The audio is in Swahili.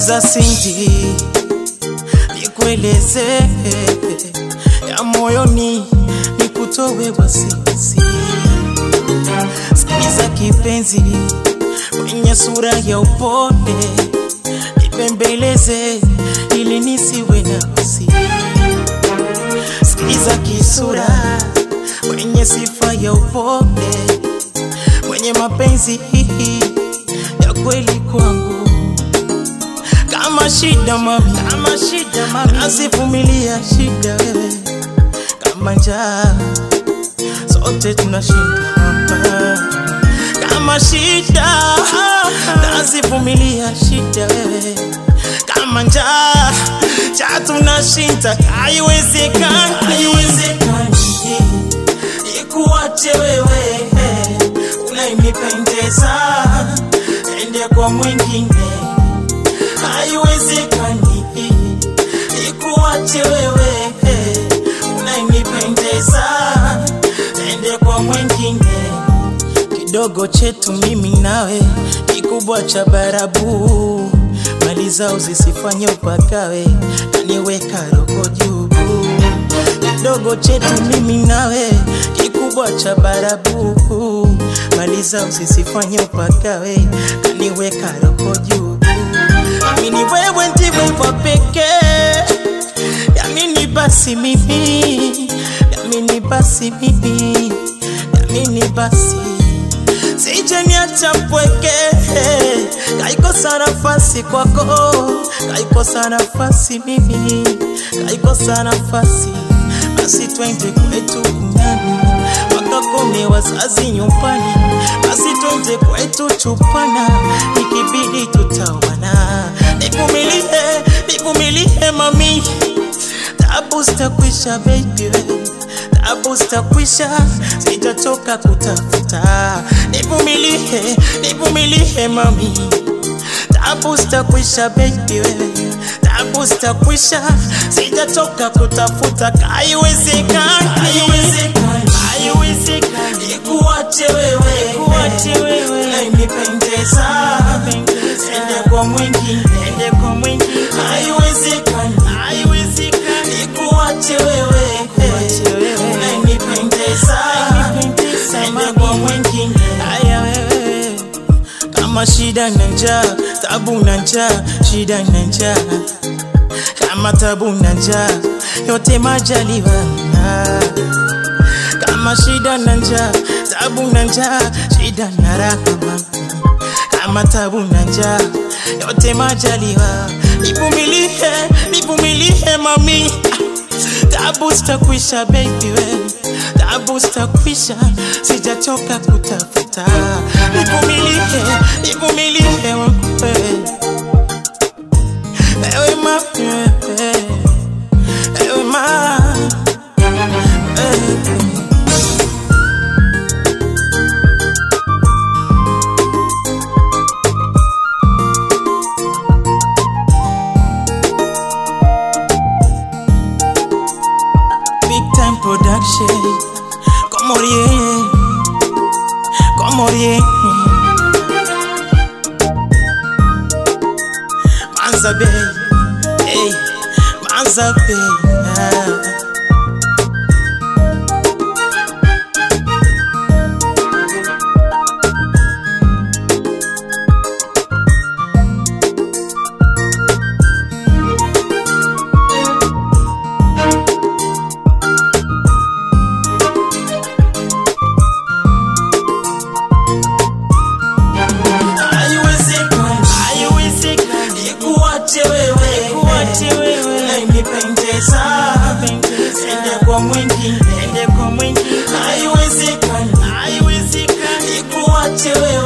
Sikiza Cindy, nikueleze ya moyoni, nikutowe wasiwasi. Sikiza kipenzi, kwenye sura ya upole, nipembeleze ili nisiwe na wasi. Sikiza kisura, kwenye sifa ya upole, mwenye mapenzi ya kweli kwangu kama shida mami, kama shida mami, nazivumilia shida wewe, kama njaa sote tunashinda hapa. Kama shida nazivumilia shida wewe, kama njaa cha tunashinda, haiwezekani, haiwezekani ikuache wewe, unayenipendeza ende kwa mwingine haiwezekani ikuache wewe unayenipendeza ende kwa mwingine kidogo chetu mimi nawe kikubwa cha barabu mali zao zisifanye upakawe naniweka roho juu kidogo chetu mimi nawe kikubwa cha barabu mali zao zisifanye upakawe kaniweka roho juu Amini wewe ndiwe wa pekee, yamini basi mimi, yamini basi mimi, yamini basi sije niacha mpweke, kaikosa nafasi kwako, kaikosa nafasi mimi, kaikosa nafasi basi twende kwetu kunyani wakakome wazazi nyumbani, basi twende kwetu chupana, ikibidi tutawana. Nivumilie, nivumilie mami, tabu zitakwisha baby, we. tabu zitakwisha, sitatoka kutafuta. Nivumilie, nivumilie mami, tabu zitakwisha baby, wewe tabu zitakwisha, sitatoka kutafuta. Haiwezekani, haiwezekani, haiwezekani ikuache wewe, ikuache wewe, unayenipendeza ende kwa mwingine, ende kwa mwingine. Haiwezekani, haiwezekani ikuache wewe, ikuache wewe, unayenipendeza ende kwa mwingine. Haya wewe kama shida na njaa, tabu na njaa, shida na njaa, kama tabu na njaa, yote majaliwa. Kama shida na njaa, tabu na njaa, shida na raha, kama tabu na njaa, yote majaliwa. Nivumilie, nivumilie mami, tabu zitakwisha baby we tabu zitakwisha, sijachoka kutafuta. Nivumilie, nivumilie wewe, ewe ma, ewe, ewe ma, ewe. Big time production, como rien, como rien. Manza Bay, hey, Manza Bay. ah. Haiwezekani, haiwezekani ikuache wewe, ikuache wewe, unayenipendeza ende kwa mwingine, ende kwa mwingine. Haiwezekani, haiwezekani ikuache wewe